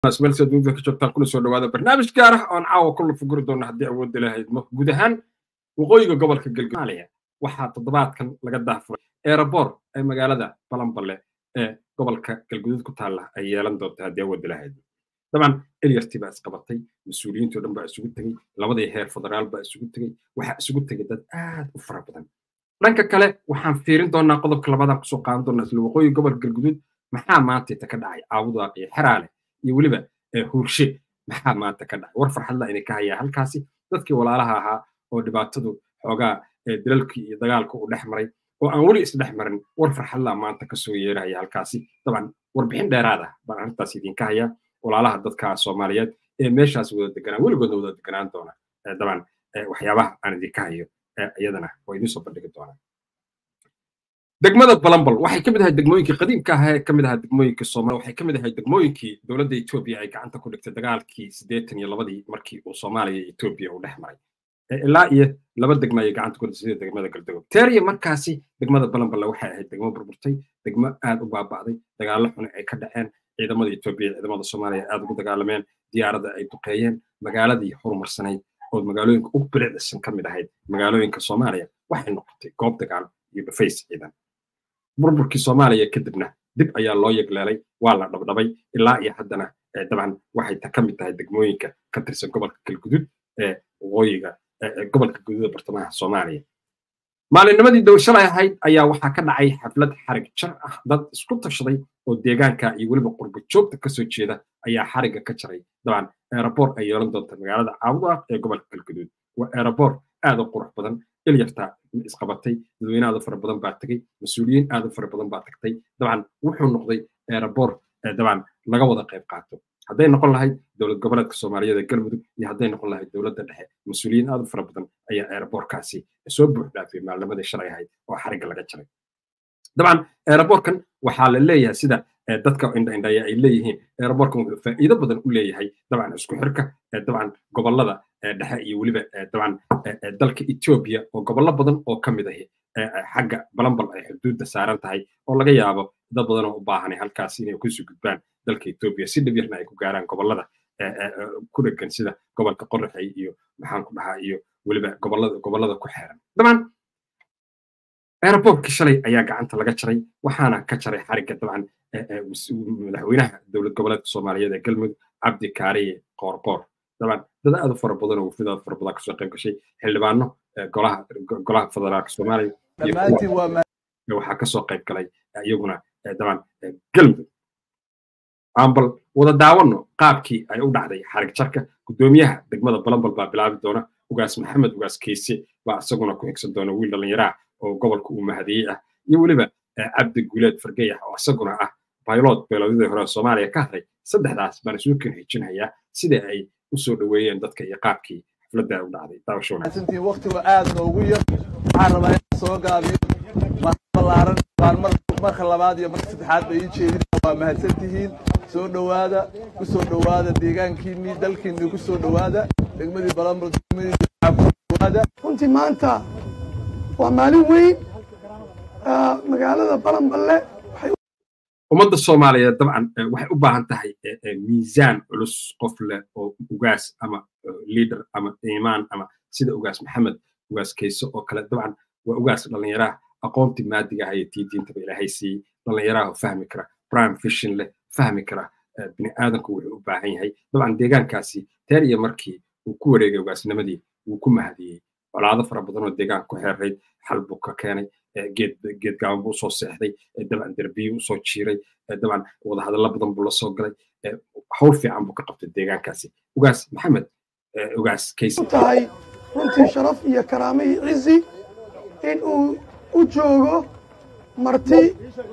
meelsa dunida ka joogtaan kuna soo dhawaada barnaamij gaar ah oon caawa ku lafuguri doona haddii awoodda lahaydmo guud ahaan waqooyiga gobolka galgaaliya waxaa toddobaadkan laga daafuray erebor ee magaalada balanballe ee gobolka galguduud ku taalla ay yeelan doonta haddii awoodda lahaydmo dabcan elyarti baa isqabatay mas-uuliyiintoo dhan baa isugu tegey labadii heer federaal baa isugu tegey waxaa isugu tegay dad aad u fara badan dhanka kale waxaan fiirin doonaa qodobka labaadaan kusoo qaadan doonaa isla waqooyiga gobolka galguduud maxaa maantayta ka dhacay caabudaaq iyo xeraale iyo weliba huurshe maxaa maanta ka dhacay war farxadla inay ka hayaa halkaasi dadkii walaalaha ahaa oo dhibaatadu xoogaa dalalkii iyo dagaalka uu dhex maray oo aan weli isdhex marin war farxadla maanta kasoo yeerahaya halkaasi dabcan warbixin dheeraad ah baan arrintaas idinka hayaa walaalaha dadka soomaaliyeed ee meeshaas wada deganaan weligoodna wada deganaan doona dabcan waxyaabaha aan idinka hayo iyadana waa idiin soo bandhigi doonaa degmada balambal waxay ka mid ahay degmooyinkii qadiimka ah ee ka mid ahaa degmooyinkii soomaaliya waxay ka mid ahay degmooyinkii dowladda etoobiya ay gacanta ku dhigtay dagaalkii siddeetan iyo labadii markii uu soomaaliya iyo etoobiya uu dhex maray ilaa iyo laba degmo ayay gacanta ku dhigtay sida degmada galdagob teeriya markaasi degmada balamballe waxay ahayd degmo burburtay degmo aad u baaba'day dagaallo xuni ay ka dhaceen ciidamada etoobiya ciidamada soomaaliya aad ugu dagaalameen diyaaradda ay duqeeyeen magaaladii horumarsanayd oo magaalooyinka ugu bilicdisan ka mid ahayd magaalooyinka soomaaliya waxay noqotay goob dagaal iyo dhufays ciidan burburkii soomaaliya kadibna dib ayaa loo yegleelay waa la dhabdhabay ilaa iyo haddana dabcan waxay ka mid tahay degmooyinka ka tirsan gobolka galgudud ee waqooyiga gobolka guduuda bartamaha soomaaliya maalinnimadii dowshalay ahayd ayaa waxaa ka dhacay xaflad xarig jar ah dad isku tashaday oo deegaanka iyo weliba qurbo joogta kasoo jeeda ayaa xarigga ka jaray dabcan erebor ay yeelan doonta magaalada caabudaaq ee gobolka galguduud waa erebor aad u qurux badan ilyarta isqabatay dadweyne aad u fara badan baa tegey mas-uuliyiin aad u fara badan baa tagtay dabcan wuxuu noqday erebor dabcan laga wada qayb qaato hadday noqon lahayd dowlad goboleedka soomaaliyeed ee galmudug iyo hadday noqon lahayd dowladda dhexe mas-uuliyiin aad u fara badan ayaa ereborkaasi soo buux dhaafiyay maalnimadii shalay ahayd oo xarigga laga jaray dabcan ereborkan waxaa la leeyahay sida dadka indhaindhaya ay leeyihiin ereborkan wuxuu faa'iido badan u leeyahay dabcan isku xirka dabcan gobolada dhexe iyo weliba dabcan dalka etoobiya oo gobollo badan oo ka mid ahi xagga balambal ay xuduudda saaran tahay oo laga yaabo dad badan oo u baahanay halkaas inay kusoo gudbaan dalka etoobiya si dhib yarna ay ku gaaraan gobolada ku dhegan sida gobolka qoraxay iyo maxaan ku dhahaa iyo weliba gobolada gobolada ku xeeran dabcan aerobortkii shalay ayaa gacanta laga jaray waxaana ka jaray xarigga dabcan madaxweynaha dowlad goboleedka soomaaliyeed ee galmudug cabdi kaariye qoorqoor dabcan dad aad u fara badan oo wafid aad fara badan kasoo qayb gashay xildhibaano golaha golaha federaalka soomaaliya waxaa kasoo qayb galay iyaguna dabcan galmudug aan bal wada daawano qaabkii ay u dhacday xarig jarka guddoomiyaha degmada balambal baa bilaabi doona ugaas maxamed ugaas keyse baa isaguna ku xigsan doona wiil dhallinyaraha oo gobolka uu mahadiyey ah iyo weliba cabdi guuleed fargeyax oo isaguna ah baylod beeloodadii hore soomaaliya ka hadlay saddexdaas baan isugu kan xijinayaa sida ay u soo dhoweeyeen dadka iyo qaabkii xafladda u dhacday daawashowanaasantiin waqtigu aad noogu yar waxaan rabaa inaan soo gaabiyo ballaaran baan marka labaad iyo marka saddexaad bay ii jeedin waa mahadsan tihiin soo dhowaada ku soo dhowaada deegaankiinnii dalkiinnii ku soo dhowaada degmadii balambal degmadii dhowaada runtii maanta waa maalin weyn magaalada balanballe ummadda soomaaliyeed dabcan waxay u baahan tahay miisaan culus qof leh oo ugaas ama liader ama imaan ama sida ugaas maxamed ugaas kayse oo kale dabcan waa ugaas dhallinyaraha aqoontii maadiga ah iyo tii diintaba ilaahay siiyey dhallinyaraha fahmi kara prime fishin leh fahmi kara bini aadanku wuxuu u baahan yahay dabcan deegaankaasi teer iyo markii uu ku wareegay ugaasnimadii wuu ku mahadiyey colaado fara badan oo deegaanka ku xeerayd xal buu ka keenay geed geed gaaban buu usoo seexday dabcan derbiyu usoo jiiray dabcan wadahadallo badan buu la soo galay hawl fiican buu ka qabtay deegaankaasi ugaas maxamed ugaas kayse tahay runtii sharaf iyo karaamo iyo cizi in uu u joogo marti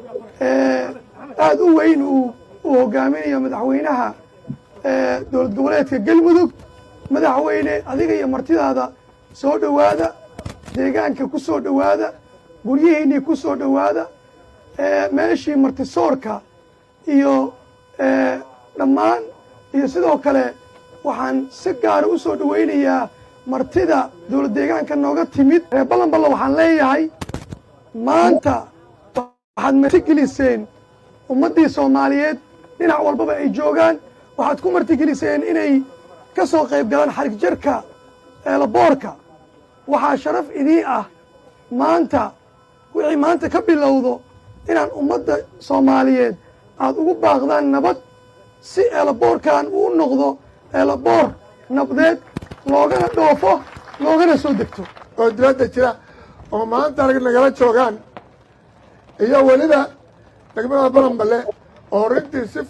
aad u weyn uu hogaaminayo madaxweynaha dowlad goboleedka galmudug madaxweyne adiga iyo martidaada soo dhowaada deegaanka ku soo dhowaada guryihiinnii ku soo dhowaada meeshii martisoorka iyo dhammaan iyo sidoo kale waxaan si gaara u soo dhowaynayaa martida dowlad deegaanka nooga timid reer ballanballa waxaan leeyahay maanta waxaad marti geliseen ummaddii soomaaliyeed dhinac walbaba ay joogaan waxaad ku martigeliseen inay ka soo qayb galaan xarig jarka eelaboorka waxaa sharaf idii ah maanta wixii maanta ka bilowdo inaan ummadda soomaaliyeed aad ugu baaqdaan nabad si eelaboorkan uu noqdo eelaboor nabdeed loogana dhoofo loogana soo degto oo dibadda jira oo maanta rag nagala joogaan iyo weliba degmada balanballe oo runtii si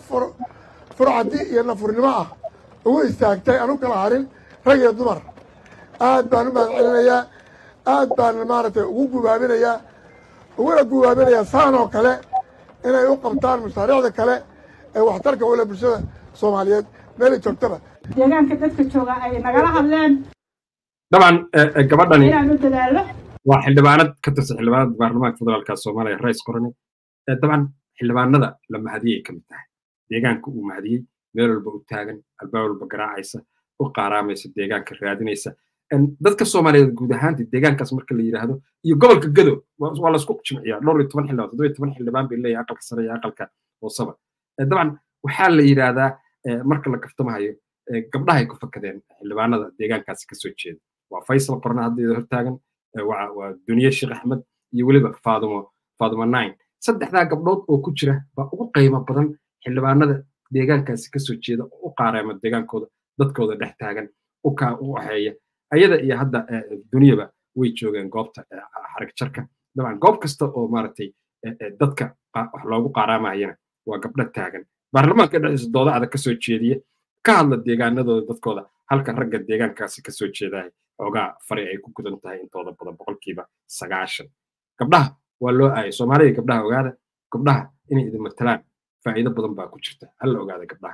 furcadi iyo nafurnimo ah ugu istaagtay anu kala harin rag iyo dumar aad baan u mahad celinayaa aad baan maaragtay ugu gubaabinayaa uguna gubaabinayaa saan oo kale inay u qabtaan mashaariicda kale ee waxtarka ule bulshada soomaaliyeed meelay joogtaba deegaanka dadka jooga ay nagala hadleen dabcan gabadhani inaan u dadaalo waa xildhibaanad ka tirsan xildhibaanada baarlamaanka federaalka soomaaliya rais qorane dabcan xildhibaanada la mahadiyay ka mid tahay deegaanka uu mahadiyey meel walba u taagan albaab walba garaacaysa u qaaraamaysa deegaanka raadinaysa dadka soomaaliyeed guud ahaantii deegaankaas marka la yidhaahdo iyo gobolka gado waa laisku jimciyaa dhowr iyo toban xildhibaan toddoba iyo toban xildhibaan bay leeyahay aqalka sare iyo aqalka hoosaba dabcan waxaa la yidhaahdaa marka la kaftamahayo gabdhahay ku fakadeen xildhibaanada deegaankaasi kasoo jeeda waa faysal qorna hadda hortaagan waa duniye sheekh axmed iyo weliba faadumo faadumo nine saddexdaa gabdhood oo ku jira baa ugu qiimo badan xildhibaanada deegaankaasi kasoo jeeda oo u qaareema deegaankooda dadkooda dhex taagan u waxeeya ayada iyo hadda duniyaba way joogeen goobta xarig jarka dabcan goob kasta oo maaragtay dadka wax loogu qaaraamayana waa gabdho taagan baarlamaanka dhexdiisa dooda adag kasoo jeediya ka hadla deegaanadooda dadkooda halka ragga deegaankaasi kasoo jeedahay xoogaa fari ay ku gudan tahay intooda badan boqolkiiba sagaashan gabdhaha waa loo aayay soomaaliya gabdhaha ogaada gabdhaha inay idin matalaan faa'iido badan baa ku jirta hala ogaada gabdhaha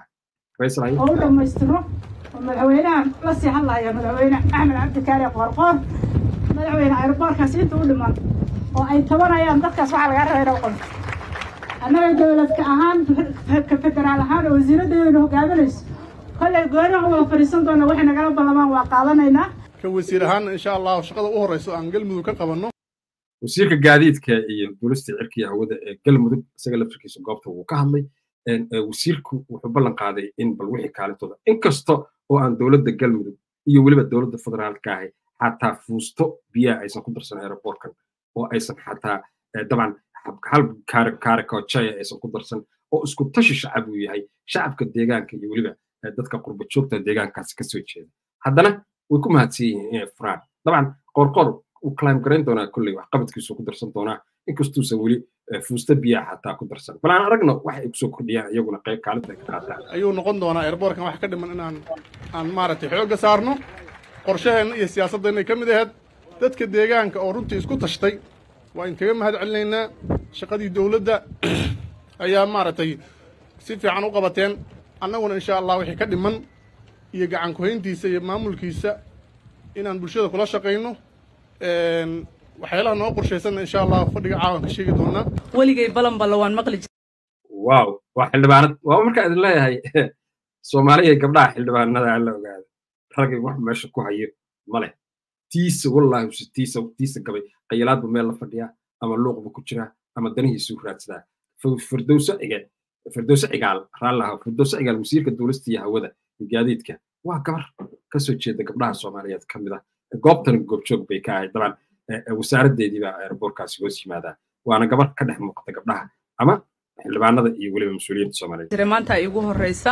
oo u dhammaystiro oo madaxweynahan la sii hadlaya madaxweyne axmed cabdikaari qoorqoor madaxweyne aeroboorkaas inta u dhiman oo ay tabanayaan dadkaas waxaa lagaa rabaa inuu qonto annaga dowladka ahaan ka federaal ahaan oo wasiiraddeedana hogaaminayso kollay goonihan wada fadhiisan doona waxay nagala ballamaan waa qaadanaynaa ka wasiir ahaan insha allahu shaqada u horreyso aan galmudug ka qabanno wasiirka gaadiidka iyo duulista cirka iyo hawada ee galmudug isaga laftirkiisa goobta wuu ka hadlay wasiirku wuxuu ballan qaaday in bal wixii kaalintooda inkasta oo aan dowladda galmudug iyo weliba dowladda federaalka ahi xataa fuusto biyaha aysan ku darsan aeroboortkan oo aysan xataa dabcan hal kaarikoojaya aysan ku darsan oo isku tashi shacab uu yahay shacabka deegaanka iyo weliba dadka qurba joogta deegaankaasi kasoo jeeda haddana way ku mahadsan yihiin inay furaan dabcan qoorqoor uu climb garayn doonaa kolley wax qabadkiisu ku darsan doonaa inkastuusan weli fuusta biyaha xataa ku darsan bal aan aragno wax ay kusoo kordhiyaan iyaguna qayb kaalinta ay ka qaataan ayuu noqon doonaa airboortkan wax ka dhiman inaan aan maaragtay xoogga saarno qorshaheenna iyo siyaasaddeennay ka mid ahayd dadka deegaanka oo runtii isku tashtay waa in kaga mahad celinaynaa shaqadii dowladda ayaa maaragtay si fiican u qabateen annaguna insha allah wixii ka dhiman iyo gacan kuhayntiisa iyo maamulkiisa inaan bulshada kula shaqayno waxyaalaha noo qorshaysanna insha allah fadhiga caawan ka sheegi doonaa weligay balan balla waan maqli wow waa xildhibaanad waa markaa idin leeyahay soomaaliya gabdhaha xildhibaanada alla ogaada ragay wax meesha ku hayo male tiisa wallaahi use tiisa tiisa gabay qayilaadba meel la fadhiyaa ama luuqba ku jiraa ama danihiisuu raadsadaa firdowso cige firdowso cigaal raallaha firdowso cigaal wasiirka duulista iyo hawada iyo gaadiidka waa gabar kasoo jeeda gabdhaha soomaaliyeed ka mid ah goobtan goobjoog bay ka ahayd daban wasaaraddeedii baa aeroboorkaasi hoos yimaadaa waana gabar ka dhex muuqata gabdhaha ama xildhibaanada iyo weliba mas-uuliyiinta soomaaliyeed jira maanta igu horreysa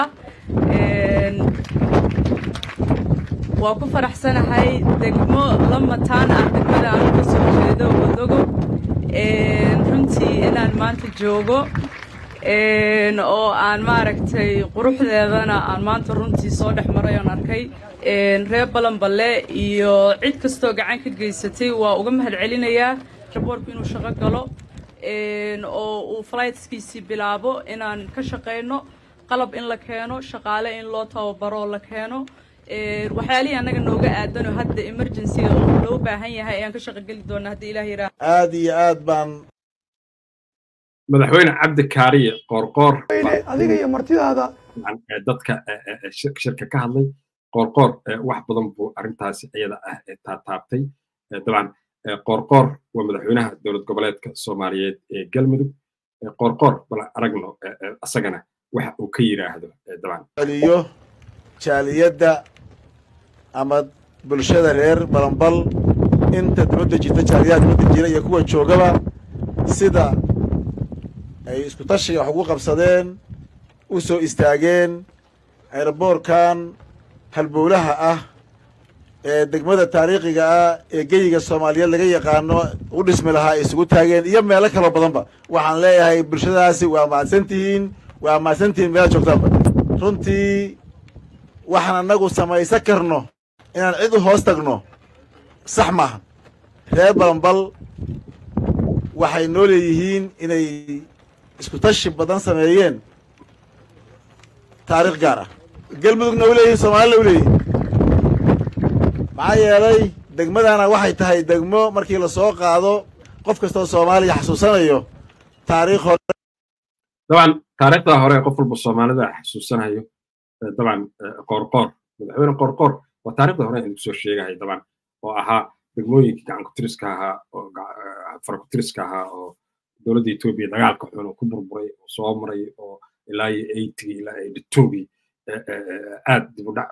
waa ku faraxsanahay degmo la mataan ah degmada aan uga soo jeedo wadogo runtii inaan maanta joogo oo aan maaragtay quruxdeedana aan maanta runtii soo dhex maray oon arkay reer balanballe iyo cid kastoo gacan ka geysatay waa uga mahad celinayaa raboorku inuu shaqo galo oo uu flightskiisii bilaabo inaan ka shaqayno qalab in la keeno shaqaale in loo tababaroo la keeno waxyaalihii annaga nooga aadanoo hadda emergencyga oo loo baahan yahay ayaan ka shaqo geli doonaa haddii ilaah yidhaah aad iyo aad baan madaxweyne cabdi kaariye qoorqoor adiga iyo martidaada dadka shirka ka hadlay qoorqoor wax badan buu arrintaasi iyada ah taataabtay dabcan qoorqoor waa madaxweynaha dowlad goboleedka soomaaliyeed ee galmudug qoorqoor bal aragno asagana waxa uu ka yidhaahdo dabcan celiyo jaaliyadda ama bulshada reer balanbal inta dibadda jirta jaaliyadaha dibadda jira iyo kuwa joogaba sida ay isku tashiga wax ugu qabsadeen u soo istaageen aeroboorkan halbowlaha ah ee degmada taariikhiga ah ee geyiga soomaaliyeed laga yaqaano u dhismi lahaa ay isugu taageen iyo meelo kaloo badanba waxaan leeyahay bulshadaasi waa mahadsan tihiin waa mahadsan tihiin meela joogtaanba runtii waxaan annagu samaysan karno inaan cid u hoos tagno sax maaha reer balanbal waxay noo leeyihiin inay isku tashi badan sameeyeen taariikh gaar ah galmudugna u leeyihin soomaalina u leeyihin maxaa yeelay degmadana waxay tahay degmo markii lasoo qaado qof kastoo soomaaliya xasuusanayo taariikh hore dabcan taariikhda hore qof walba soomaalida xasuusanayo dabcan qoorqoor madaxweyne qoorqoor waa taariikhda hore aan kusoo sheegahay dabcan oo ahaa degmooyinkii gacan kutiriska ahaa oo fara kutiriska ahaa oo dowladda etoobiya dagaalka xun oo ku burburay oo soo maray oo ilaa iyo eightigi ilaa eighty-twogii aad dib u dhac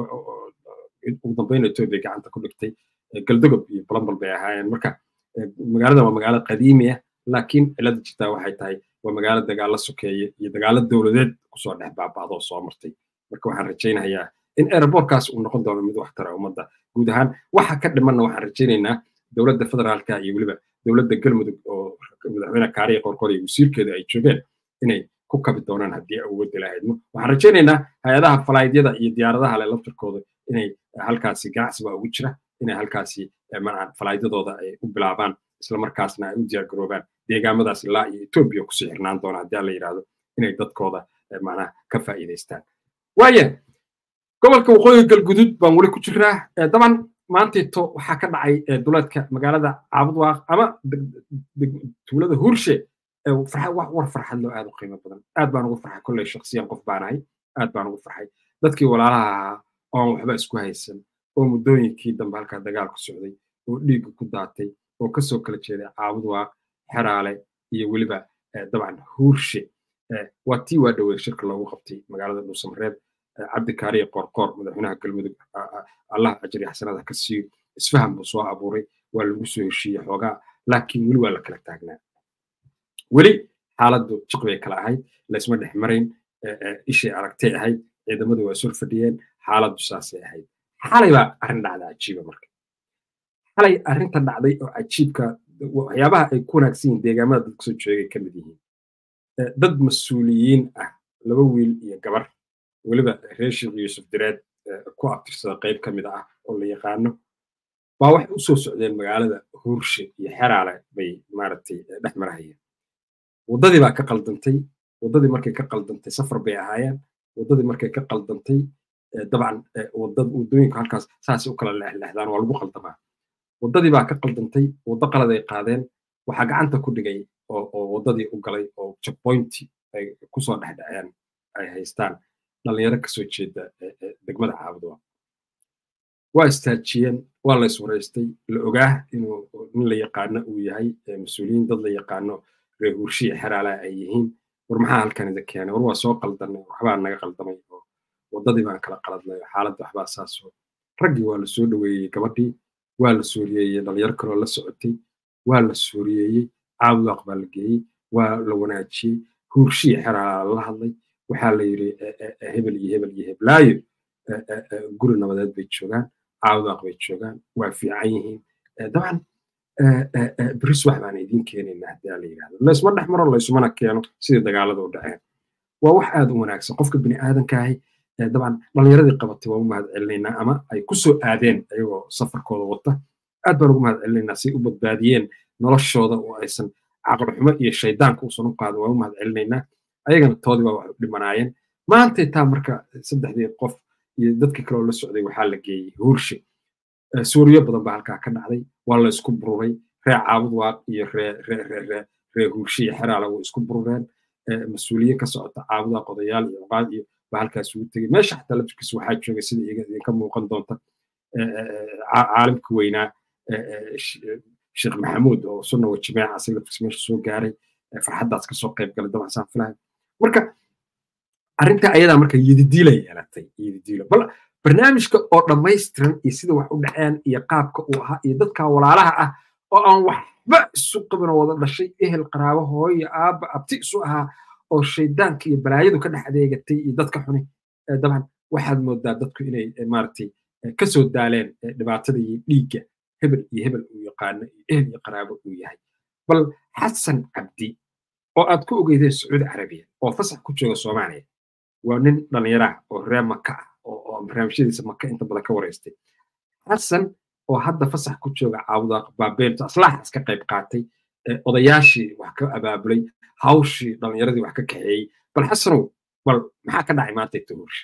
ugu dambeyn etoobiya gacanta ku dhigtay galdogob iyo balambal bay ahaayeen marka magaalada waa magaalo qadiimi ah laakiin cilada jirtaa waxay tahay waa magaalo dagaalo sokeeye iyo dagaalo dowladeed kusoo dhex baaba'doo soo martay marka waxaan rajaynayaa in aerobortkaas uu noqon doono mid wax tara ummadda guud ahaan waxa ka dhimanna waxaan rajaynaynaa dowladda federaalka iyo weliba dowladda galmudug oo madaxweyne kaariya qorqor iyo wasiirkeeda ay joogeen inay ku kabi doonaan haddii awoodda lahaydmo waxaan rajaynaynaa hay-adaha falaayidyada iyo diyaaradaha le laftirkooda inay halkaasi ganacsiba ugu jira inay halkaasi falaayidyadooda ay u bilaabaan islamarkaasna ay u diyaargaroobaan deegaamadaas ilaa iyo etoobiya kusii xirnaan doona haddii la yidhaahdo inay dadkooda macnaha ka faa'iidaystaan waaya gobolka waqooyiga galgudud baan weli ku jiraa daban maanteeto waxaa ka dhacay duleedka magaalada caabudwaaq ama tuulada hurshe war farxad loo aad u qiimo badan aad baan ugu farxay kolley shaksiyan qof baanahay aad baan ugu farxay dadkii walaalaha ahaa oon waxba isku haysan oo muddooyinkii dambe halkaa dagaal ku socday oo dhiigga ku daatay oo kasoo kala jeeday caabudwaaq xeraale iyo weliba dabcan huurshe waa tii waa dhowey shirka loogu qabtay magaalada dhuusamareeb cabdikaariye qoorqoor madaxweynaha galmudug allah ajri xasanada ka siiyo isfaham buu soo abuuray waa lagu soo heshiiyey xoogaa laakiin weli waa la kala taagnaa weli xaaladdu jiq bay kala ahayd laysma dhex marayn ishay aragtay ahayd ciidamadu waa sur fadhiyeen xaaladdu saasay ahayd xalay baa arrin dhacda cajiiba marka xalay arrinta dhacday oo cajiibka waxyaabaha ay ku wanaagsan yihiin deegaamada dadka soo joogay ka mid yihiin dad mas-uuliyiin ah laba wiil iyo gabar weliba reer sheekh yuusuf direed ku abtirsada qayb ka mid ah oo la yaqaano baa waxay u soo socdeen magaalada huurshe iyo xeraale bay maaragtay dhex marahayeen waddadii baa ka qaldantay waddadii markay ka qaldantay safar bay ahaayeen waddadii markay ka qaldantay dabcan waddooyinka halkaas saasay u kala leexleexdaan waa lagu qaldamaa waddadii baa ka qaldantay waddo qalad ay qaadeen waxaa gacanta ku dhigay oo waddadii u galay oo checkpointi ay kusoo dhexdhaceen ay haystaan dhalinyaro kasoo jeeda degmada caabudwa waa istaajiyeen waa la iswaraystay la ogaa inuu nin la yaqaano uu yahay mas-uuliyiin dad la yaqaano reer hurshiya xeraalaha ay yihiin war maxaa halkan ida keenay war waa soo qaldanay waxbaa naga qaldamay oo waddadii baan kala qaladnay oo xaaladda waxbaa saasoo raggii waa la soo dhoweeyey gabadhii waa la sooriyeeyey dhalinyaro kaloo la socotay waa la sooriyeeyey caabudwaaq baa la geeyey waa la wanaajiyey hurshiya xeraalaha la hadlay waxaa la yidhi hebel iyo hebel iyo heblaayo guri nabadeed bay joogaan caawdaaq bay joogaan waa fiican yihiin dabcan beris wax baan idiin keenaynaa haddii la yidhahdo laysma dhex maro laysumana keeno sidii dagaalada u dhaceen waa wax aad u wanaagsan qofka bini aadankahay dabcan dhalinyaradii qabatay waa u mahad celinaynaa ama ay ku soo aadeen ayagoo safarkooda wata aad baan ugu mahad celinaynaa si u badbaadiyeen noloshooda oo aysan caqli xumo iyo shaydaanka uusan u qaadin waa u mahad celinaynaa ayagana toodii baa wax u dhimanaayeen maantay taa marka saddexdii qof iyo dadkii kale oo la socday waxaa la geeyey huurshe suuriyo badan baa halkaa ka dhacday waa la isku bururay ree caabud waaq iyo ree huurshe iyo xeraala way isku burureen mas-uuliyiin ka socota caabud waaq odayaal iyo oqaad iyo baa halkaas ugu tegey meesha xataa laftirkiisa waxaa joogay sida idinka muuqan doonta caalimka weynaa sheekh maxamuud oo sunna wa jimaaca asaga laftirkiisa meesha soo gaaray farxaddaas kasoo qayb galay dabcan saan filahay marka arrinta ayadaa marka yididiila yeelatay yididiilo bal barnaamijka oo dhammaystiran iyo sida wax u dhaceen iyo qaabka uu ahaa iyo dadka walaalaha ah oo aan waxba isu qabin oo wada dhashay ehel qaraabo hooyo aabba abti isu ahaa oo shaydaanka iyo balaayadu ka dhex adeegatay iyo dadka xuni dabcan waxaad moodaa dadku inay maaragtay kasoo daaleen dhibaatada iyo dhiigga hebel iyo hebel uu yaqaano iyo ehel iyo qaraabo uu yahay bal xasan cabdi oo aad ku ogeydeen sacuudi carabiya oo fasax ku jooga soomaaliya waa nin dhallinyaraah oo reer maka ah oo barnaamijyadiisa maka inta badan ka wareystay xasan oo hadda fasax ku jooga caawda baabeelto aslaaxaas ka qayb qaatay odayaashii wax ka abaabulay hawshii dhallinyaradii wax ka kaxeeyey bal xasanow bal maxaa ka dhacay maanta tahuurshi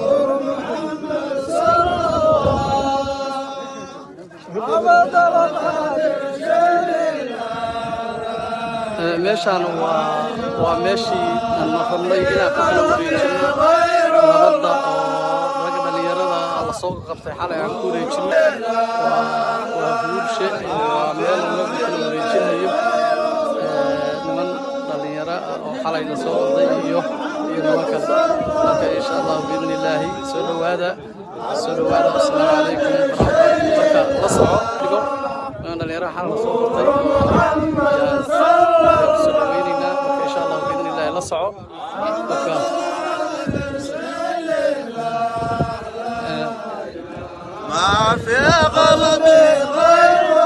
meeshaan waa waa meeshii aan noqonnay inaan ku kala wareejino nabadda oo ragga dhallinyarada la soo qabtay xalay aan ku wareejino waa waa huurshe waa meel lagu kala wareejinayo niman dhallinyaro ah oo xalay la soo qabtay iyo iyo niman kale marka insha allah biidni illaahi soo dhowaada soo dhowaada asalaamu calaykum waraxmatullahi marka la soco dhigo niman dhallinyaro xalay la soo qabtay soo dhaweynaynaa marka insha allah biidni illaahi la soco marka ما في قلبي غير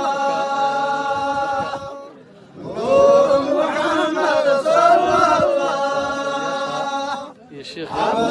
محمد صلى iyo sheekh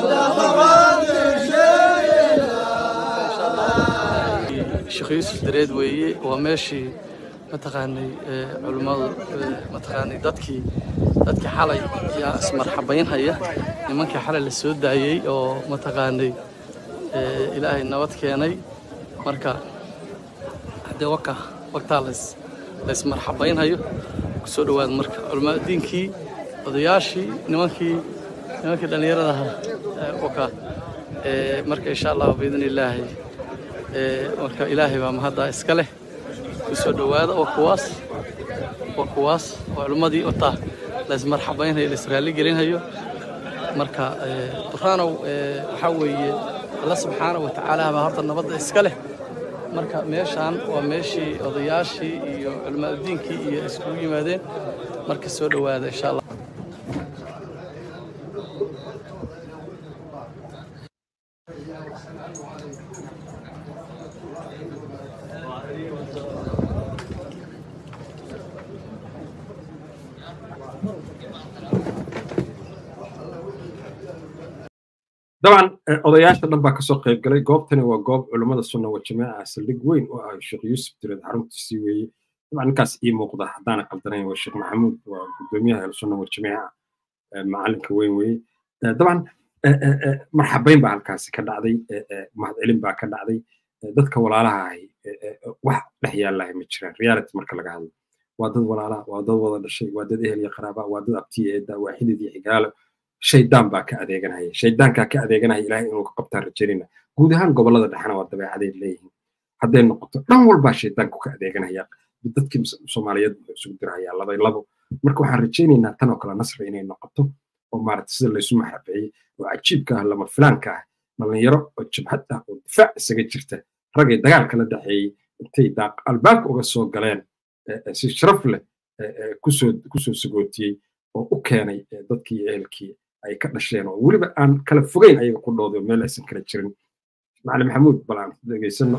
sheekh yuusuf dareed weeye waa meeshii mataqaanay culimmadu mataqaanay dadkii dadkii xalay yaa ismarxabaynhaya nimankii xalay la soo daayey oo mataqaanay ilaahay nabad keenay marka haddee waka waqtaa lays laysmarxabaynhayo kusoo dhowaada marka culimmada diinkii odayaashii nimankii nimankii dhallinyarada ahaa waka marka insha allah biidni illaahi marka ilaahay baa mahaddaa iska leh kusoo dhowaada waa kuwaas waa kuwaas waa culimmadii wataa laysmarxabaynhayo laysraalli gelinhayo marka buraanow waxaa weeye alla subxaana wa tacaala baa horta nabadda iska leh marka meeshaan waa meeshii odayaashii iyo culimaadudiinkii iyo iskugu yimaadeen marka soo dhowaada insha allah dabcan odayaasha dhan baa kasoo qayb galay goobtani waa goob culummada sunna wa jamaaca saldhig weyn oo ah sheekh yuusuf direed xaruntiisii weeye dabcan ninkaas ii muuqda haddaana qaldanayn waa sheekh maxamuud waa gudoomiyaha ahlusunna wa jamaaca macalinka weyn weeye dabcan marxabayn baa halkaasi ka dhacday mahadcelin baa ka dhacday dadka walaalaha ahi wax dhex yaallahay ma jiraan reality marka laga hadlo waa dad walaalaha waa dad wada dhashay waa dad ehel iyo qaraaba waa dad abtiya eedda waa xidid iyo xigaalo shaydaan baa ka adeeganaya shaydaankaa ka adeeganaya ilaahay inuu ka qabtaan rajaynayna guud ahaan gobollada dhexena waa dabeecaday leeyihiin hadday noqoto dhan walbaa shaydaanku ka adeeganaya dadkii soomaaliyeed wuxuu isugu dirahayaa labay labo marka waxaan rajaynaynaa tan oo kale nasri inay noqoto oo maaragta sida laysu maxrabeeyey oo cajiibka ah lama filaanka ah dhallinyaro oo jabhad ah oo difaac isaga jirta ragay dagaalka la dhexeeyey intay daaq albaabka uga soo galeen si sharaf leh kusoo kusoo sagootiyey oo u keenay dadkii iyo ehelkii ay ka dhasheen oo weliba aan kala fogeyn ayaga ku dhoodo meel aysan kala jirin macalin maxamuud bal aan dhegeysano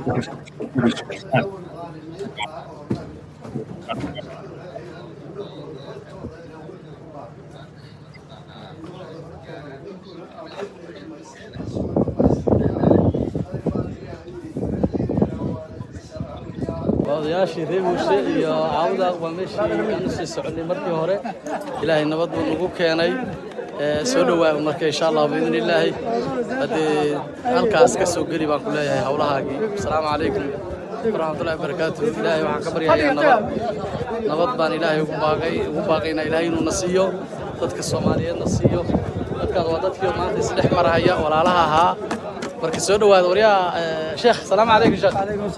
odayaashii reer muuse iyo caawda waa meeshii aan usii soconay markii hore ilaahay nabad buu nagu keenay soo dhowaa marka insha allah biidni illaahi haddee halkaas ka soo geli baan ku leeyahay howlahaagii asalaamu calaykum waraxmatullahi wabarakaatu ilaahay waxaan ka baryayaa nabad nabad baan ilaahay ugu baaqay ugu baaqaynaa ilaahay inuu na siiyo dadka soomaaliyeed na siiyo dadkaas waa dadkii maanta isdhex marahaya walaalaha ahaa marka soo dhawaada waryaa sheekh salaamu calaykum sheekh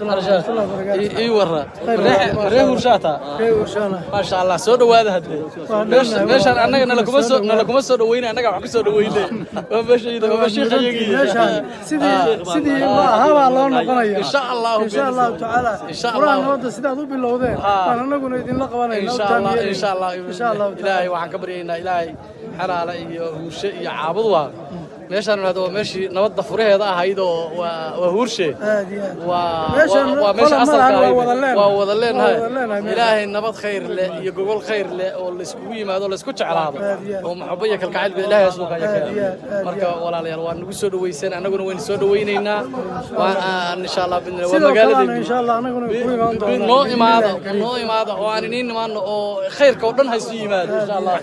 sheekh ii warra ree hurshaata maasha allah soo dhawaada hadde meeshaan annaga nalakuma soo nalakuma soo dhaweyne annaga wax ku soo dhaweyne waa meeshayda waa sheekhayagiiya sidii ma ahaabaa loo noqonaya insha allahu insha allahu tacaala insha quraan allah nabadda sidaad u bilowdeen baan annaguna idinla qabanayna insha allah insha allah ilaahay waxaan ka baryaynaa ilaahay xalaala iyo huurshe iyo caabud waa meeshaan hada waa meeshii nabadda furaheeda ahayd oo waa waa huurshe aad iyo aad waa Meeshan waa- waa meesha qola asalka malahan waa ahayd wada leenahay. waa wada leenahay Waa wada leenahay meeshan. ilaahay nabad khayr leh iyo gogol khayr leh oo layskugu yimaado laysku jeclaado Aad iyo aad. oo maxabo iyo kalgacayl ba ilaahay asuuka Aad iyo aad, aad iyo marka walaalayaal waa nagu soo dhaweyseen annaguna waynu soo dhaweynaynaa waan insha allah bidna waa sidoo kalena magaaladeenu insha allah annaguna ku imaan doonaa noo imaado noo imaado oo aan iniin imaano oo khayrka oo dhan haysu yimaado insha allah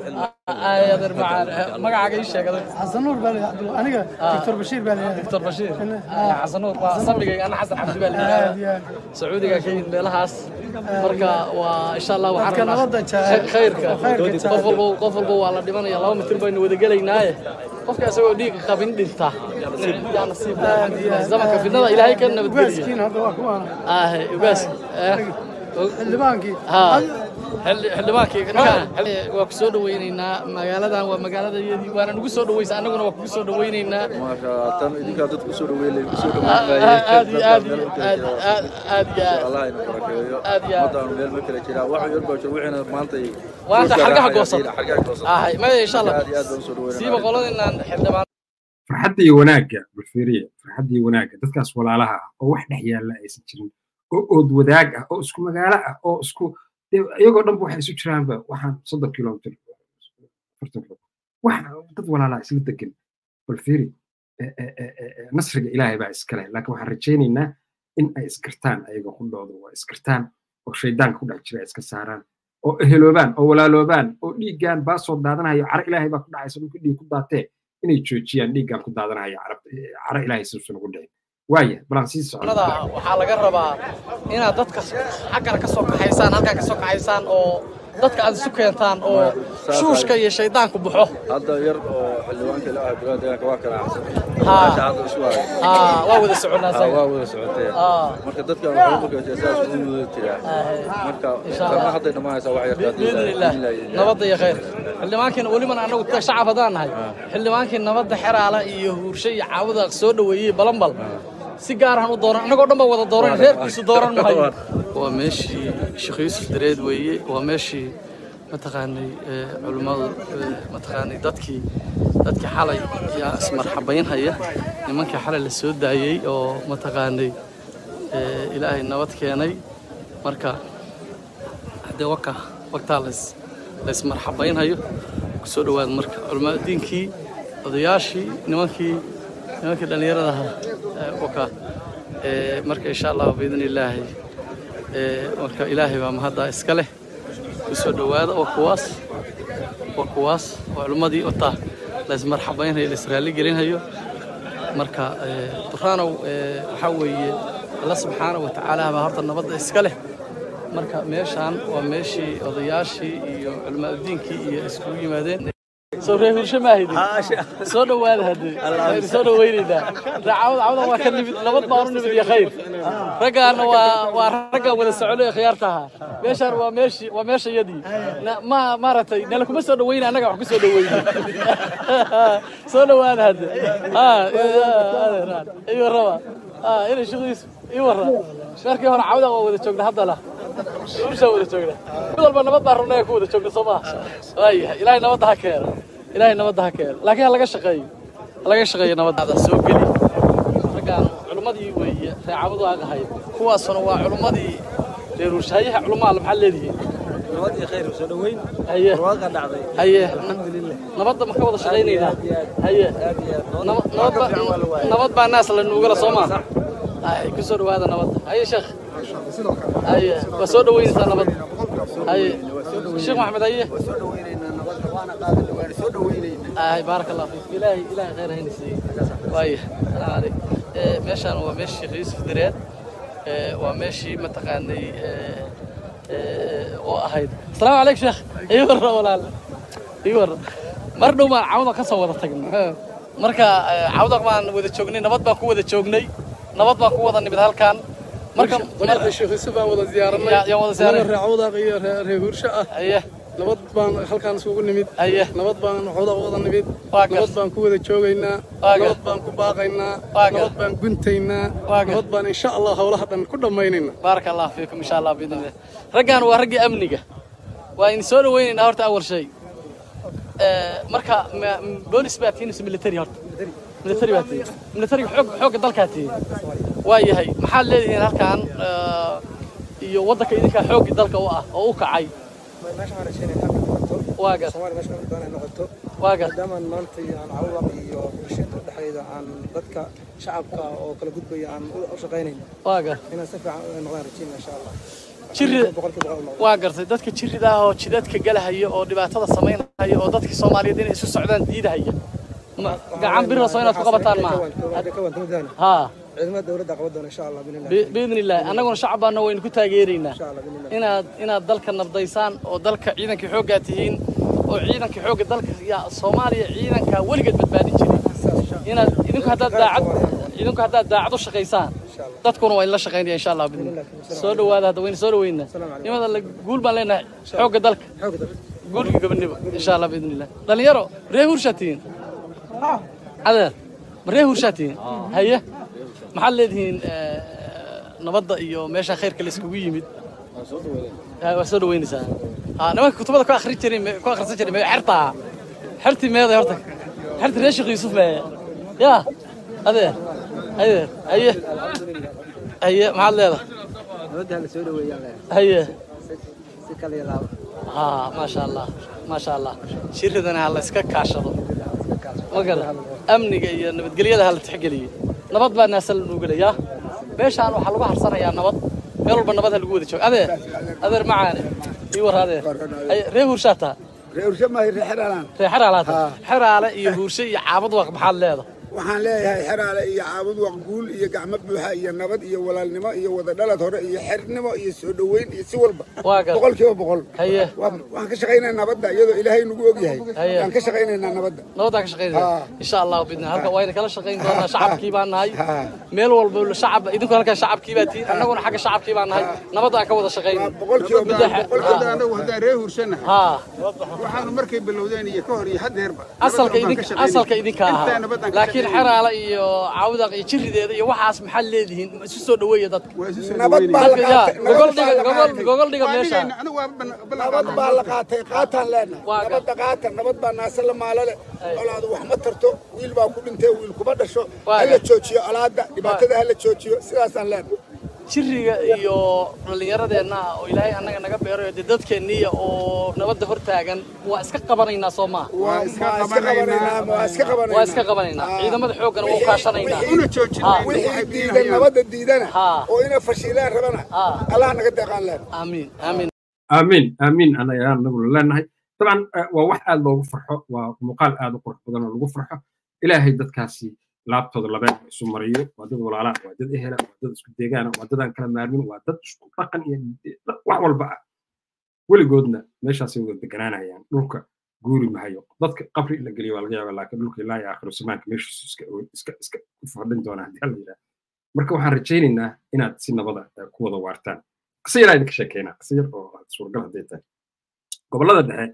ayader macaan magacaaga ii sheeg adag xasan nuur baa la aniga doctor bashiir baa la yidhahdaa دكتور بشير حسن نور صبغي انا حسن عبد aad البالي iyo aad سعودي كاين meelahaas marka waa insha Allah waxaan Dadka nabadda jecel. khayrka oo khayrka jecel. qof walba qof walba waa la dhimanaya laba mitir baynu wada gelaynaaye qofka isagoo dhiig qabin dhinta yaa nasiib zamanka fidnada ilaahay ka nabadgeliya ugaaskiin hadda waa kuwaana ah ugaas xildhibaankii ha xildhibaankii ninkaan waa ku soo dhaweynaynaa magaaladan waa magaaladayadii waana nagu soo dhaweysa annaguna waa kugu soo dhaweynaynaa tan idinkaa dad kusoo dhaweynay kusoo aad iyo aad iyo aad aad aad iyo aad allah ina barakeeyo aad iyo aad ummaddaanu meel ma kala jiraa wax yar baa jira wixiina maanta waanta xargaha goosan xargaha goosan ahay maya insha allah aad iyo aad baan usoo dhaweynaa siiba qoladinaan xildhibaan farxadda iyo wanaagga bulferiya farxadda iyo wanaagga dadkaas walaalaha ah oo wax dhex yaalla aysan jirin oo ood wadaag ah oo isku magaalo ah oo isku dee iyagoo dhanba waxay isu jiraanba waxaan soddon kilomitir afartan kilo wax dad walaalaha isla degan bulferi nasriga ilaahay baa iskale laakiin waxaan rajaynaynaa in ay iskartaan ayaga qudhooda waa iskartaan oo shaydaanka ku dhex jira ay iska saaraan oo eheloobaan oo walaaloobaan oo dhiiggaan baa soo daadanayo caro ilaahay baa ku dhacaysa dhulka dhiig ku daatee inay joojiyaan dhiiggaan ku daadanaya caro ilaahay suusan ugu dhicin waaya balaan sii nada waxaa laga rabaa inaad dadka xaggana ka soo kaxaysaan halkan ka soo kaxaysaan oo dadka aad isu keentaan oo shuushka iyo shaydaanku baxo hadda yar oo xildhibaanka ila ah dowladda deegaanka waa kala axsan Haa. meesha hadda isu hayo aa waa wada soconaa Haa, saga waa wada socoteen Aa. marka dadkan waxay u markaysaa saas ugu wada jiraa marka Insha Allah. tarna hadday dhammaanaysaa wax yarta biidni illaah nabadda iyo khayr xildhibaankiina welibana annagu ta shacab haddaan nahay xildhibaankii nabadda xeraala iyo huurshe iyo caawada soo dhoweeyey balanbal si gaarahan u dooran annagoo dhan baa wada dooran reerkiisu dooran mahayo waa meeshii sheekh yuusuf dareed weeye waa meeshii mataqaanay ee, culimmadu ee, mataqaanay dadkii dadkii xalay yaa ismarxabaynhaya nimankii xalay la soo daayey oo mataqaanay ee, ilaahay nabad keenay marka haddee waka waqtaa lays laysmarxabaynhayo kusoo dhowaada marka culamaa diinkii odayaashii nimankii nimankii dhallinyarada ahaa ee, waka ee, marka insha allah biidni illaahi ee, marka ilaahay baa mahaddaa iska leh kusoo dhowaada waa kuwaas waa kuwaas waa culimmadii wataa laysmarxabaynhayo laysraalli gelinhayo marka ee, duraanow ee, waxaa weeye alla subxaana wa tacaala baa horta nabadda iska leh marka meeshaan waa meeshii odayaashii iyo culimaadudiinkii iyo iskugu yimaadeen soo reer hurshe maahidi soo dhowaada haddee waynu soo dhowaynaynaa daacawada cawda waa ka nimid nabad baan u nimid iyo khayr raggaana waa waa raggaan wada socono ee khiyaarta ahaa meeshaan waa meeshii waa meesha yadii Na- ma maaragtay nala kuma soo dhowayna annaga wax ku soo dhowayna soo dhowaada hadde iyo raba inay shaqadiisu ii warra markii hore cawda waa wada joogna haddana urshaa wada joogna mid walba nabad baan rabnaa ku wada joogna soo maha waayahay ilaahay nabadda ha keeno ilaahay nabadda ha keeno laakiin ha laga shaqeeyo ha laga shaqeeyo nabadda soo geli raggaan culimmadii weeye reecabadu aan ahay kuwaasuna waa culimmadii reer urshayaha culummaa maxaa leedihiin nabadii khayr soo dhaweyn haye barwaaqa dhacday haye alxamdulilah nabadda ma ka wada shaqaynaynaa haye aad iyo aad nabad nabad baa- nabad baa naas la nuugala soo maa ay ku soo dhowaada nabadda haye sheekh haye waa soo dhoweynaysaa nabadda haye sheekh maxamed haye soo dhaweynaynaa nabadda waana qaadanay waana soo dhaweynaynaa ay baarak allah fiik ilaahay ilaahay khayr hayna siiye waaya salaamu calayk ee meeshaan waa meeshii sheekh yuusuf direed ee waa meeshii mataqaanay ee ee oo ahayd asalaamu calayk sheekh ii warra walaal ii warra mar dhow baan cawda ka soo wada tagnay marka cawdaq baan wada joognay nabad baan ku wada joognay nabad baan ku wada nimid halkan marka dariiqii sheekh yuusuf baan wada ziyaaranay Ya- yaan wada ziyaaranay. Annaga reer cawdaq iyo reer reer huursho ah haye nabad baan halkaan isugu nimid haye nabad baan cawdaq wada nimid Waa gar- nabad baan ku wada joogaynaa Waa gar- nabad baan ku baaqaynaa Waa gar- nabad baan guntaynaa Waa gar- nabad baan insha allah howlaha dhan ku dhammaynaynaa baaraka allah fiikum insha allah biidnillah raggan waa raggii amniga waa idin soo dhawaynaynaa horta awal shay Eh, marka ma- m- boolis baa tihiin mise military horta military baa tihiin militariga xoog xoogga dalkaa tihiin waa yahay maxaad leedihiin halkan eh, iyo waddanka idinkaa xooggi dalka u ah oo u kacay meesha waxaan rajaynaya inay noqoto waa gar Soomaaliya meesha ka doonay noqoto waa gar maadaama maanta aan cawdaq iyo bulshada dhexdeeda aan dadka shacabka oo kala gudbaya aan u u shaqaynayno waa gar inaan si fiican u noqdaan rajaynaya insha allah jiri boqolkiiba boqol u noqdo waa gartay dadka jirida ah oo jidadka galahaya oo dhibaatada samaynaya oo dadkii soomaaliyeed inay isu socdaan diidahaya Ma- gacan birra soo inaad ku qabataan maaha maaha haa ciidamada dowladda qaban doona insha allah binillah bi- biidni illaahi annaguna shacab baana waynu ku taageeraynaa insha allah binillah inaad inaad dalka nabdaysaan oo dalka ciidankii xooggaa tihiin oo ciidankii xoogga dalka yaa soomaaliya ciidanka weligeed badbaadin jiray inaad idinku haddaad daacad idinku haddaad daacad u shaqaysaan dadkuna waa idinla shaqaynaya insha allah biidni soo dhawaada hadda waynu soo dhaweynaa nimada alle guul baan leenahay xoogga dalka xoogga dalka guulka gabadhnimo insha allah biidni illah dhalinyaro ree hurshaa tihiin adeer ma ree hurshaa tihiin haye maxaad leedihiin eh, nabadda iyo meesha khayrka la iskugu yimid Ha, waa soo dhaweynaysaa ha nimanka kutubada ku akhrin jiray ku akhrisan jiray mee xertaa xertii meeday horta xertii reer sheekh yuusuf mee yaa adeer adeer haye haye maxaad leedahay nabadda la soo dhaweeyaan leh haye si kale iyo laabo ها ما شاء الله ما شاء الله شيردنا هلا اسكا كاشدو ما قال امنيga iyo nabadgelyada hal tixgeliyo nabad baa naasal lagu galayaa meeshaan waxa lagu harsanayaa nabad meel walba nabad lagu wada joogo adeer adeer macaane ii war adeer ay ree hurshaata ree hurshe maayo ree xeraalaan ree xeraalaata xeraale iyo hurshe iyo caabad waq maxaad leedahay waxaan leeyahay xeraale iyo caabud waqguul iyo gacmo buuxa iyo nabad iyo walaalnimo iyo wada dhalad hore iyo xernimo iyo soo dhoweyn iyo si walba waa gar boqolkiiba boqol haye Waan- waxaan ka shaqaynayaa nabadda iyadoo ilaahay nagu og yahay Haye. waan ka shaqaynaynaa nabadda nabadaan ka shaqaynaya Haa. insha allah bidna halka wayna kala shaqayn doonaa shacabkii baan nahay meel walba shacab idinku halkaa shacabkii baa tihiin annaguna xagga shacabkii baan nahay nabadaan ka wada shaqayn boqolkiiba Midda- boqolkiiba Haa. anagu haddaan ree hursanahay haa waxaanu markay bilowdeen iyo ka hor iyo haddeerba asalka idinka asalka idinka ahaa laakiin xeraala iyo cawdaq iyo jirideeda iyo waxaas maxaad leedihiin ma isu soo dhaweeya dadka nabad baa la Dadka, yaa, qaatay gogol dhiga gogol gogol dhiga meesha nabad baa la qaatay qaataan leenahay nabadda qaata nabad baa naase la maalale colaadu wax ma tarto wiil baa ku dhintay wiil kuma dhasho hala joojiyo colaadda dhibaatada hala joojiyo sidaasaan leenahay jiriga iyo dhallinyaradeenna ah oo ilaahay annaga naga beerayo dee dadkeenniya oo nabadda hor taagan waa iska qabanaynaa soo maaha waa iska qabanaynaa waa iska qabanaynaa waa iska qabanaynaa ciidamada xooggana waa u kaashanaynaa una joojinaa wixii diidan nabadda diidana oo inay fashilaan rabana allah naga deeqaan leen aamiin aamiin aamiin aamiin ana ayaan anaguna leenahay dabcan eh, waa wax aad loogu farxo waa muuqaal aad u qurux badan oo lagu farxo ilaahay dadkaasi laabtooda labeen isu mariyo waa dad walaalaa waa dad ehela waa dad isku deegaana waa dad aan kala maarmin waa dad isku dhaqan iyo wax walba ah weligoodna meeshaasay wada deganaanayaan dhulka guuri mahayo dadka qabri in la geliyo waa laga yaabaa laakiin dhulka ilaa iyo aakhiro samaanka meeshiisu iska iska iska ku fadhin doonaa haddii alla yidhaah marka waxaan rajaynaynaa inaad si nabada eh, ku wada waartaan qisa yaraa idinka sheekeynaa qisa yar oo aad suuragal hadday tahay gobollada dhexe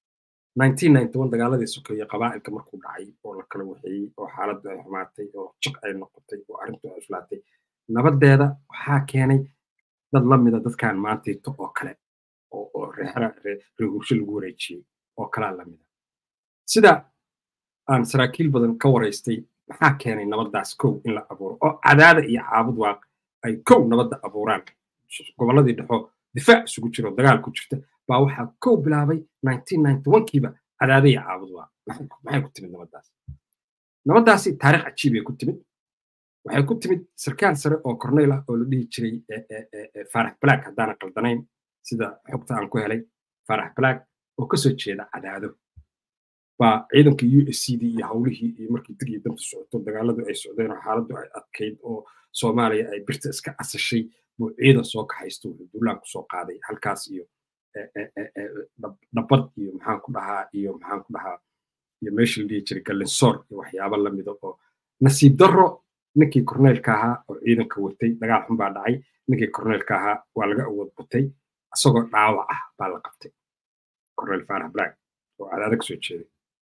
1991 dagaaladii sokeeye qabaa'ilka markuu dhacay oo la kala waxeeyey oo xaaladdu ay xumaatay oo jiq ay noqotay oo arrintu ay islaatay nabadeeda waxaa keenay dad la mida dadkan maantiito oo kale oo oo reexra reehursho lagu wareejiyey oo kalaa la mida sida aan saraakiil badan ka waraystay maxaa keenay nabadaas kow in la abuuro oo cadaada iyo caabud waaq ay kow nabadda abuuraan gobolladii dhexo difaac isugu jiro dagaal ku jirta baa waxaa kow bilaabay 1991kiiba cadaada iyo caabud waaq maxay ku timid nabadaas nabadaasi taariikh cajiib ay ku timid waxay ku timid sarkaal sare oo corneyl ah oo la dhihi jiray faarax black haddaana qaldanayn sida xogta aan ku helay faarax black oo kasoo jeeda cadaado baa ciidanka u s c d iyo howlihii iyo markii dig iyo danta socoto dagaaladu ay socdeen oo xaaladdu ay adkayd oo soomaaliya ay birta iska asashay buu ciidan soo kaxaysto wuxuu duulaan kusoo qaaday halkaas iyo dhabbad iyo maxaan ku dhahaa iyo maxaan ku dhahaa iyo meeshii la dhihi jiray galinsoor iyo waxyaabo lamida oo nasiib darro ninkii korneelka ahaa oo ciidanka watay dagaal xun baa dhacay ninkii korneelka ahaa waa laga awood batay isagoo dhaawac ah baa la qabtay korneel faarax black oo cadaada kasoo jeeday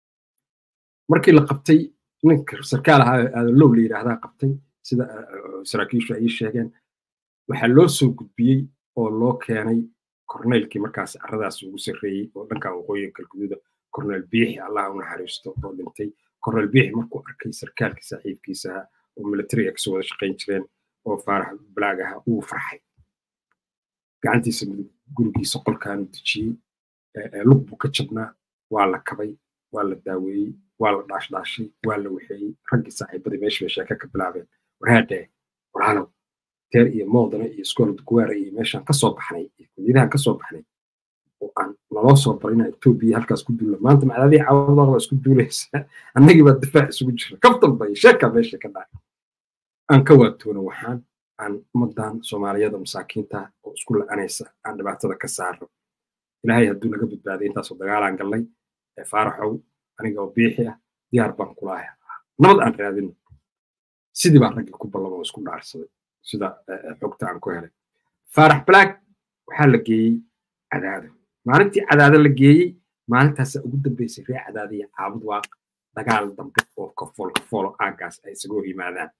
markii la qabtay ninka sarkaal ahaa aadalow la yidhaahdaa qabtay sida saraakiishu ay sheegeen waxaa loo soo gudbiyey oo loo keenay korneelkii markaas carradaas ugu sarreeyey oo dhankan waqooyiga galguduuda korneel biixi allah u naxariisto oo dhintay korneel biixi markuu arkay sarkaalkii saaxiibkiisa ahaa oo militariga kasoo wada shaqayn jireen oo faarax balaag ahaa uu farxay gacantiisa gurigiisa qolkaanu dejiyey lug buu ka jabnaa waa la kabay waa la daaweeyey waa la dhaashdhaashay waa la waxeeyey raggii saaxiibadii meesha bay sheeke ka bilaabeen waraadhe walaalow teer iyo moodana iyo iskool duguwaara iyo meeshaan kasoo baxnay iyo kunyadahan kasoo baxnay oo aan naloo soo baray inaa etoobiya halkaas ku duulla maanta macdaadii caawadooda waa isku duulaysaa annagii baa difaac isugu jira kaftan bay sheekaa meesha ka dhacay aan ka waatoona waxaan aan ummadan soomaaliyada masaakiinta oo isku la-anaysa aan dhibaatada ka saarno ilaahay hadduu naga badbaaday intaasoo dagaalaan gallay ee faaraxow aniga oo biixi ah diyaar baan kulahay nabad aan raadino sidii baa raggii ku ballama oo isku dhaarsaday sida xogta aan ku helay faarax black waxaa la geeyey cadaado maalintii cadaado la geeyey maalintaasa ugu dambeysay ree cadaado iyo caabud waa dagaal dambe oo kafool kafoolo aaggaas ay isaga hor yimaadaan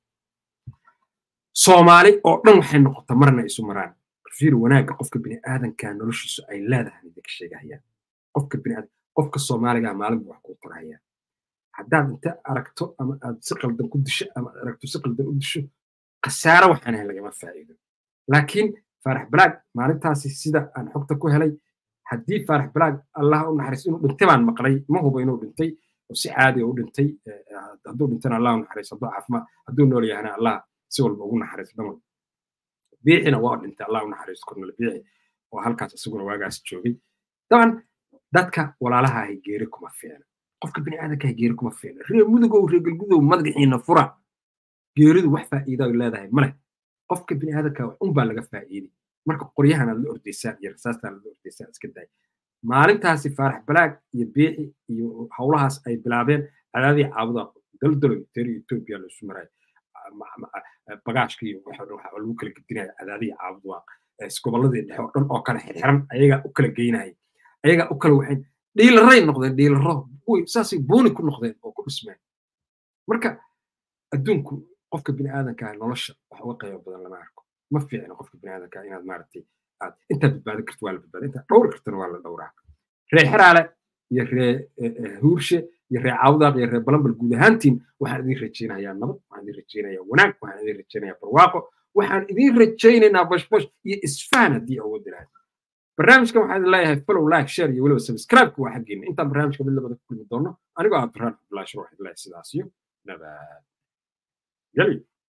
soomaali oo dhan waxay noqota marna isu maraan fiir wanaagga qofka bini'aadanka noloshiisu ay leedahay idinka sheegahayaan qofka bini'aadan qofka soomaaliga maalin buu wax kuu tarahayaan haddaad inta aragto ama aad si qaldan ku disho ama aad aragto si qaldan u disho khasaare waxaan ahayn lagama faa'iido laakiin faarax balaag maalintaasi sida aan xogta ku helay haddii faarax balaag allah u naxariisto inuu dhintay baan maqlay ma hubo inuu dhintay oo si caadi u dhintay hadduu dhintana allah u naxariisto hadduu caafimaad hadduu nool yahana allah si walba ugu naxariisto dhamal biixina waa dhintay allah u naxariisto kornel biixi oo halkaas isaguna waagaas joogay daban dadka walaalaha ahi geeri kuma fiicna qofka bini'aadanka ahi geeri kuma fiicna reer mudugow reer galgudow madaxiina fura geeridu wax faa'iida ay leedahay male qofka bini'aadanka wax unbaa laga faa'iiday marka qoryahan aad la ordaysaan iyo rasaastaan aad la ordaysaan iska daay maalintaasi faarax balaag iyo biixi iyo howlahaas ay bilaabeen cadaadii caabuda daldalo teri etoobiya laisu maray bagaashka iyo waxa lagu kala gedinaya cadaadii caabud waa gobolladii dhexe oo dhan oo kale xirxiran ayagaa u kala geynaya ayagaa u kala waxayn dhiilaray noqdeen dhiilaro saasay booni ku noqdeen oo ku dhismeen marka adduunku qofka bini'aadanka nolosha wax uga qaybo badan lama arko ma fiicna qofka bini'aadanka inaad maaragtay aad intaad badbaadin karto waa la badbaada intaad dhowri kartana waa la dhowraa ree xeraale iyo ree huurshe iyo ree caawdaaq iyo ree balambal guud ahaantiin waxaan idin rajaynayaa nabad waxaan idin rajaynayaa wanaag waxaan idin rajaynayaa barwaaqo waxaan idin rajaynaynaa bashbash iyo isfahan haddii awood ilahay barnaamijkan waxaan idin leeyahay follow like share iyo weliba subscribe waa xaggeena intaan barnaamijka mid labada ku kulmi doono anigoo ah abduraan cabdullahi shiro waxaan idin leeyahay sidaas iyo nabad geli